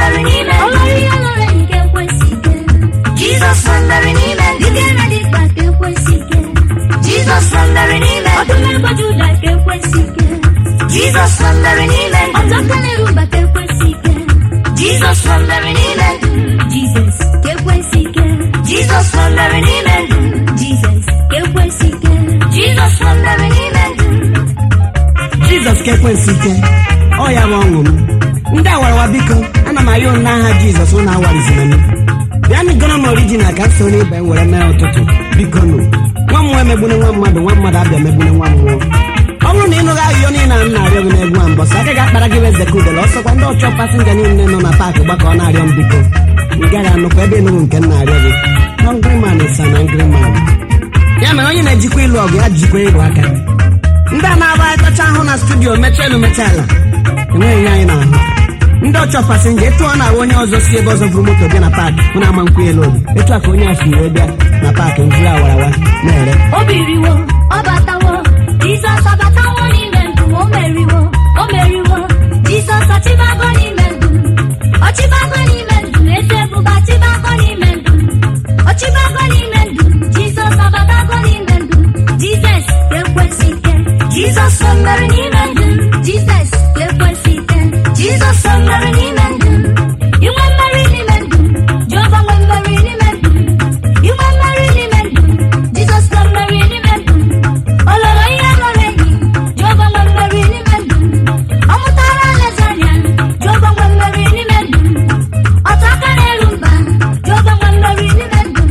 mmeri n'ime ndụ Olórí olórí nke ekwesị ike. Jizọs nwe mmeri n'ime ndụ Dike na dịkpa nke ekwesị ike. Jizọs nwe mmeri n'ime ndụ Ọdụm ebo Juda nke ekwesị ike. Jizọs nwe mmeri n'ime ndụ Ọtọka na-eruba nke ekwesị ike. Jizọs nwe mmeri n'ime ndụ Jizọs nke ekwesị ike. Jizọs nwe mmeri n'ime ndụ Jizọs nke ekwesị ike. Jizọs nwe mmeri n'ime ndụ jizọs ka ekwensu ike ọ ya bụ ọṅụ m ndị awarawa biko ana m arịọ unu n'aha jizọs ụnụ awarizina m bịanụ goro m orijinal ka m so n'ibe m were mee ụtụtụ biko nụ nwa mmụọ emegbune nwa mmadụ nwa mmadụ abịa megbune nwa mmụọ ọ bụrụ na ị nụghị ahụhịo niile a m na-arịọ gị n'egwu a mbọsị aka ga-akpara gị eze ka udele ọsọkwa ndị ọchọ pasinja niile nọ na paakị gbakọ ọ na-arịọ m biko ị gaghị anụkwa ebe ịnụrụ nke m na-arịọ gị hungry man is an angry man ya mere onye na-ejikwa ịlụ ọgụ ya jikwa ịlụ aka ndị a na-agba ịtacha ahụ na studio mechaa elu mechaa ala enweghị ihe anyị na-ahụ ndị ọchọ pasenja etu ọ na-ahụ onye ọzọ si ebe ọzọ bụrụ moto bịa na paakị mụ na-ama nkwụ elu obi etu a ka onye afọ iwe bịa na paakị njiri awarawa na-ere O biriwo, ọ batawo, Jizọs abatawo n'ime ndụ, o meriwo, o meriwo, Jizọs ọchịbago n'ime ndụ, ọchịbago n'ime ndụ, eze ebube ọchịbago n'ime ndụ, ọchịbago n'ime ndụ, Jizọs abatago n'ime ndụ, Jizọs ga-ekwesị ike, Jizọs nwe mmeri n'ime ndụ Jizọs ga-ekwesị ike, Jizọs nwe mmeri n'ime ndụ inwe mmeri n'ime ndụ, Jehova nwe mmeri n'ime ndụ, inwe mmeri n'ime ndụ, Jizọs nwe mmeri n'ime ndụ, ọ lụrụ ihe lụrụ enyi, Jehova nwe mmeri n'ime ndụ, ọ mụtara alaeze anya, Jehova nwe mmeri n'ime ndụ, ọtọ aka na-eru mba, Jehova nwe mmeri n'ime ndụ,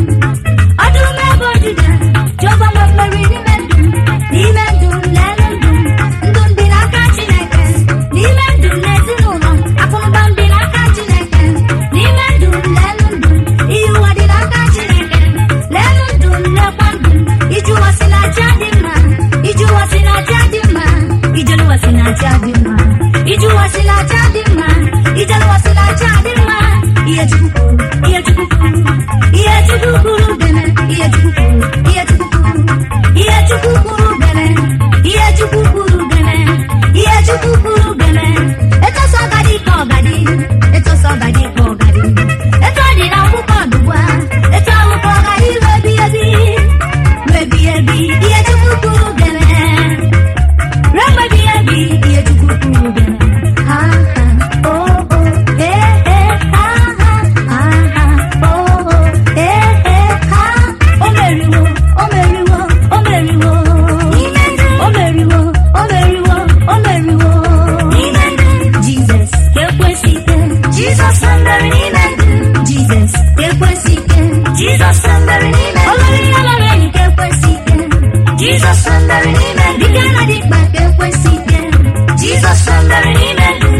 ọdụm ebe Juda, Jehova nwe mmeri n'ime ndụ, n'ime ndụ lelu ndụ, ndụ ndị n'aka Chineke, n'ime ndụ n'ezinụlọ, akụnụba ndị n'aka Chineke, n'ime ndụ lelu ndụ, ihe ụwa dị n'aka Chineke, lelu ndụ lekwa ndụ, iji ụwa si na aja dị mma, iji ụwa si na aja dị mma, ijelu ụwa si na aja dị mma, iji ụwa si na aja dị mma, ijelu ụwa si na aja dị mma, ihe Chukwu kwuru, ihe Chukwu kwuru, ihe Chukwu kwuru bene, ihe Chukwu kwuru, ihe Chukwu kwuru, ihe Chukwu kwuru bene, ihe Chukwu kwuru bene, ihe Chukwu kwuru bene, etu ọsọ ọgadi ka ọgadi, etu ọsọ ọgadi ka ọgadi, etu ọ dị na akwụkwọ ọdụgwa, etu ahụ ka ọgadi ruo ebi ebi, ruo ebi ebi, ihe Chukwu kwuru bene, ruo mgbe ebi ebi, ihe Chukwu kwuru bene. Ha ha, oh oh, eh eh, ha ha, ha ha, oh oh, eh eh, ha. O meriwo, o meriwo, o meriwo. N'ime ndụ. O meriwo, o meriwo, o meriwo. N'ime ndụ. Jizọs ga-ekwesị ike. Jizọs nwe mmeri n'ime ndụ Jizọs ga-ekwesị ike. Jizọs nwe mmeri n'ime ndụ Olórí olórí nke ekwesị ike. Jizọs nwe mmeri n'ime ndụ Dike na dịkpa nke ekwesị ike. Jizọs nwe mmeri n'ime ndụ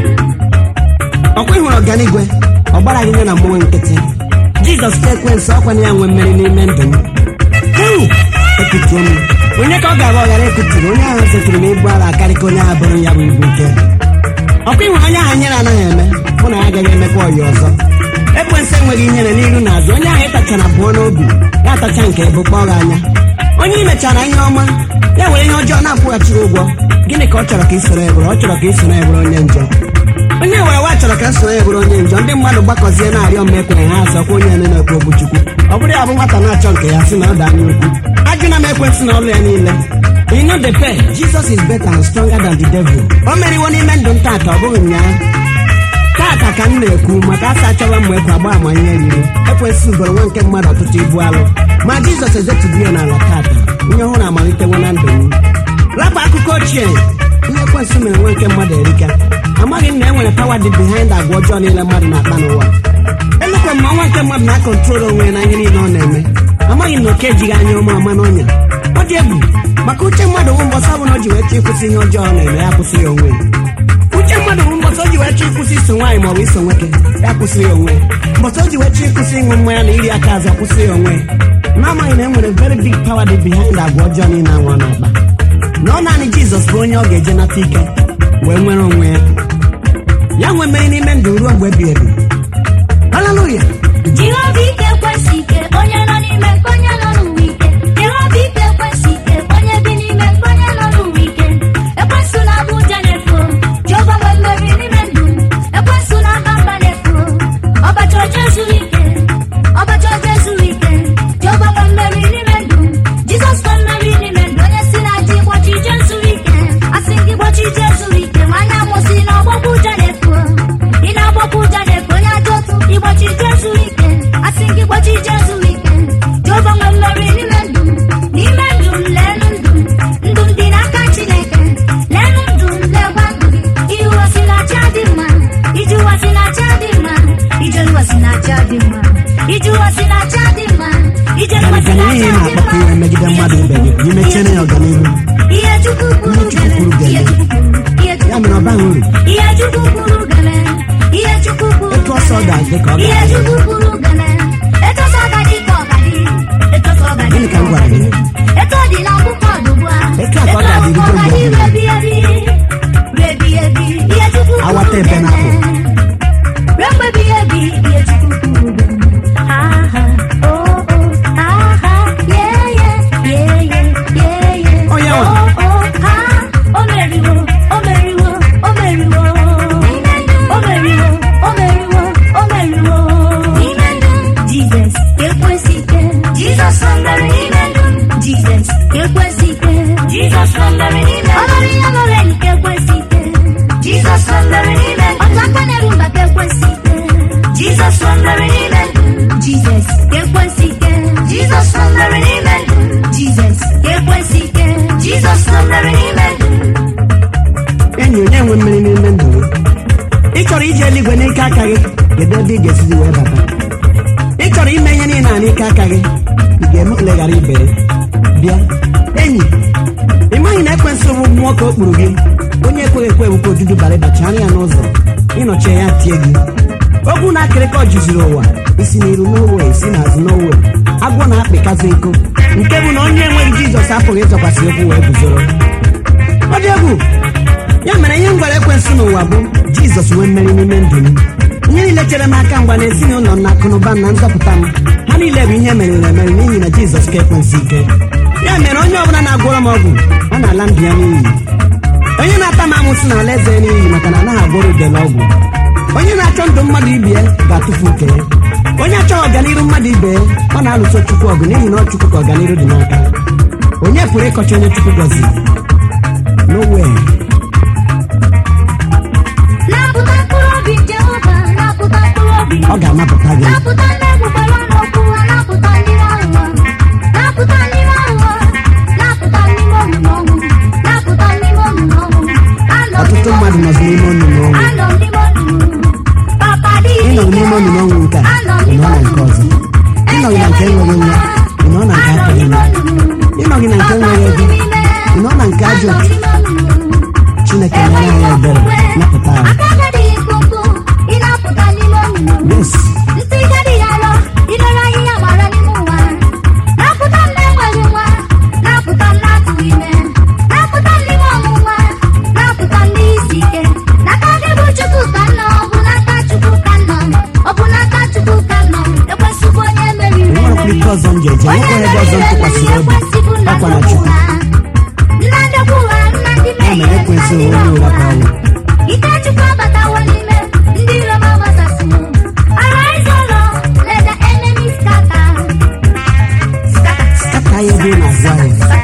ọkwa ịhụrụ ọganigwe ọ gbara gị nye na mmụọ nkịtị jizọs ka ekwensu ọkwa na ya nwe mmeri n'ime ndụ m Ewu! ekutuo m onye ka ọ ga-agba ọghara ekuturu onye ahụ setụrụ m ibu ala akarị ka onye ahụ bụrụ ya bụ ibu nke ọkwa ịhụrụ onye ahụ nyere anaghị eme mụ na ya agaghị emekwa ọyị ọzọ ekwensu enweghị ihere n'iru na azụ onye ahụ ịtachara abụọ n'obi ya atacha nke bụ kpọọ gị anya onye ị mechara ihe ọma ya were ihe ọjọọ na-akwụghachiri ụgwọ gịnị ka ọ chọrọ ka ị soro ya bụrụ ọ chọrọ ka ị soro ya bụrụ onye njọ onye were wa chọrọ ka nsonye ya bụrụ onye njọ ndị mmadụ gbakọzie na-arịọ mma ekwenye ha azọkwa onye nne na-ekwu okwu chukwu ọ bụrụ ya bụ nwata na-achọ nke ya si na ọ dị anya ukwu ajụna m ekwensị na ọlụ ya niile you know the pain jesus is better and stronger than the devil o meriwo n'ime ndụ m tata ọ bụghị ụnyaahụ tata ka m na-ekwu maka asa achọwa mma ekwe agba ama ihe yiri ekwensị bụrụ nwa nke mmadụ ọtụtụ ibu alụ ma jizọs ezetubu ya n'ala tata ihe ọhụrụ amalitewo na ndụ m rapụ akụkọ ochie ihe ekwensị mere nwa nke mmadụ erika amaghị m na e nwere pawa dị behind agwa ọjọọ niile mmadụ na-akpa n'ụwa elekwa m na ọnwa nke mmadụ na-akọntrol onwe ya na ihe niile ọ na-eme amaghị m na oke ejighị anya ọma ọma n'ọnya ọ dị egwu maka uche mmadụ bụ mbọsọ bụ na o ji wee chọọ ịkwụsị ihe ọjọọ ọ na-eme ya kwụsị ya onwe ya uche mmadụ bụ mbọsọ o ji wee chọọ ịkwụsị iso nwaanyị maọbụ iso nwoke ya kwụsị ya onwe ya mbọsọ o ji wee chọọ ịkwụsị ịṅụ mmanya na iri aka azụ ya kwụsị ya onwe ya na-amaghị na e nwere very big power dị behind agwa ọjọọ niile anwụ ọ na-akpa na ọ naanị jizọs bụ onye ọ ga-eje nata ike wee nwere onwe ya ya nwee mmeri n'ime ndụ ruo mgbe ebighị ebi haleluya Jehova ike kwesị ike onye nọ n'ime nke onye nọ n'ụwa ike Jehova ike kwesị ike onye bi n'ime nke onye nọ n'ụwa ike ekwesị na abụ ụja na-efu Jehova nwe mmeri n'ime ndụ ekwesị na aka mba na-efu dị mma ije ụwa si na cha dị mma ije Gani mgbasi gani na ihe ị cha dị na-akpọta mma iwe megide mmadụ ibe gị gị mechiere ya ọganihu ihe chukwu kwuru Ihe Chukwu gele kwuru ihe gele. chukwu kwuru ihe ya chukwu mere ọ baghị uru ihe chukwu kwuru gele ihe chukwu kwuru Etu ọsọ gele. ga-adị ka ọ ihe ga-adị. chukwu kwuru gele etu ọsọ ga-adị ka ọ ga-adị etu ọsọ ga-adị Gịnị ka m gwara gị? etu ọ dị na akwụkwọ ugbu a Etu a ka ọ ga-adị akwụkwọ bido mgbe ga-adị ebi ebi ebi ebi ihe chukwu kwuru Awata ebe gele. na-apụ. ruo mgbe ebighị ebi ihe chukwu kwuru gele. Ha, ha, oh, oh, ha, ha, yeah, yeah, yeah, yeah, yeah, yeah. Ọ ya nwa. Oh, oh, ha, o meriwo, o meriwo, o meriwo. O meriwo, o meriwo, o meriwo. Jizọs ekwesị ike. Jesus mere n'ime ndụ m. Jizọs ekwesị ike. Jesus mere n'ime Ọ ndụ m. lụrụ ihe lụrụ enyi ka ekwesị ike. Jesus mere n'ime ndụ m. Ọtụ aka na-eru mba ka ekwesị ike. Jesus mere n'ime ndụ m. Jizọs ekwesị ike. Jesus mere n'ime ndụ m. Jizọs ekwesị ike. Jesus mere n'ime ndụ m. enyi onye nwe mmeri n'ime ndụ gị ị chọrọ ije eluigwe n'ike aka gị kedu ebe ị ga-esizi wee bata ị chọrọ ime ihe niile a n'ike aka gị ị ga-eme ole ghara ibe ya? bịa enyi ị maghị na ekwensị bụ mmụọ ka o kpuru gị onye ekweghị ekwe bụ ka ojuju bara ịbachi anya ya n'ụzọ ịnọchie ya tie gị okwu na akịrịkọ juziri ụwa isi n'iru n'owe isi n'azụ n'owe agwọ na-akpịkazị nkụ nke bụ na onye enweghị jizọs apụghị ịzọkwasị okwu wee guzoro ọ dị egwu ya mere ihe m gwara ekwensị n'ụwa bụ jizọs nwee mmeri n'ime ndụ m ihe niile chere m aka mgba na ezinụlọ m na akụnụba m na nzọpụta m ha niile bụ ihe meriri emeri n'ihi na jizọs ka ekwensị ike ya mere onye ọbụla na-agwọrọ m ọgwụ ọ na-ala ndụ ya n'iyi onye na-ata m amụsị na ala eze ya n'iyi maka na anaghị agwọrọ udele ọgwụ onye na-achọ ndụ mmadụ ibe ya ga-atụfu nke ya onye achọghị ọganiru mmadụ ibe ya ọ na-alụso chukwu ọgụ n'ihi na ọ chukwu ka ọganiru dị n'aka onye pụrụ ịkọcha onye chukwu gọziri nowhere Napụta mkpụrụ obi Jehova, napụta mkpụrụ obi. ọ ga-anapụta gị Napụta ndị egbugbere ọnụ okwu ha, napụta ndị aghụghọ. Napụta ndị aghụghọ, napụta n'ime olulu ọnwụ. Napụta n'ime olulu ọnwụ. Anọ m ọtụtụ n'ime mmadụ nọzi n'ime onunu ọnwụ Anọ m n'ime olulu. Papa dị ịnọ ike. n'ime onunu ọnwụ nke a Anọ m ị n'ime nọ na nke olulu. ọzọ ịnọghị na nke enweghị nwa ị nọ na nke Anọ m apụghị n'ime nwa olulu. ịnọghị na nke Papa enweghị dị ego ime. ị nọ na nke ajọ Anọ m n'ime olulu. chineke nyere anyị ebere napụta anyị Aka gadịghị mkpụmkpụ, ị na-apụta n'ime olulu. yes Ntị gadịghị arọ, ilere ahịhịa gbara n'ime ụwa. Napụta m na-enweghị nwa, napụta m na-atụghị ime. Napụta m n'ime ọnwụnwa, napụta m n'isi ike. N'aka gị bụ Chukwu ka m nọ, ọ bụ n'aka Chukwu ka m nọ. Ọ bụ n'aka Chukwu ka m nọ. Ekwesịbụ onye meriri enwerekwa emeri. ike ọzọ m ji eje Onye nwekwa ebe ọzọ m meriri tụkwasịrị emeri obi ekwesịbụ nna ọkwa na ndokwu chukwu ha. Nna ndokwu ha, nna ndị ya mmehie, mere nna ekwensị ndị onye ụra ka ọ na-agwa. bụ Ike Chukwu abatawo n'ime ndị iro m agbasasịwo. Arise, O Lord, let the enemy scatter. Scatter, kata ya ebe ị na-azụ ahịa scatter,